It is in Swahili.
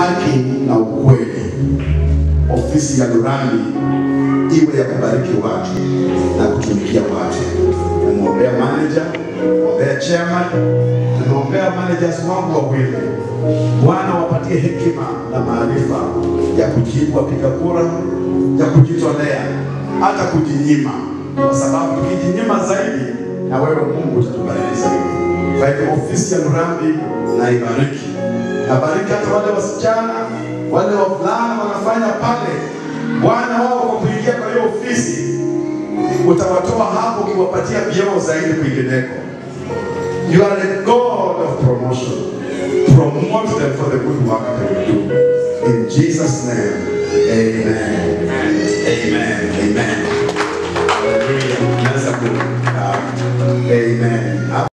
haki na ukweli. Ofisi ya Lurambi iwe ya kubariki watu na kutumikia watu. Namwombea manager, namwombea chairman, namwombea managers wangu wawili. Bwana wapatie hekima na maarifa ya kujibu wapiga kura, ya kujitolea, hata kujinyima, kwa sababu tukijinyima zaidi, na wewe Mungu utatubariki zaidi. Kwa hivyo ofisi ya Lurambi na ibariki, nabariki hata wale wasichana, wale wavulana wanafanya pale, Bwana wao kwa kuingia kwa hiyo ofisi utawatoa hapo ukiwapatia vyeo zaidi kwingineko. You are a God of promotion. Promote them for the good work they will do. In Jesus' name, amen. Amen. Amen.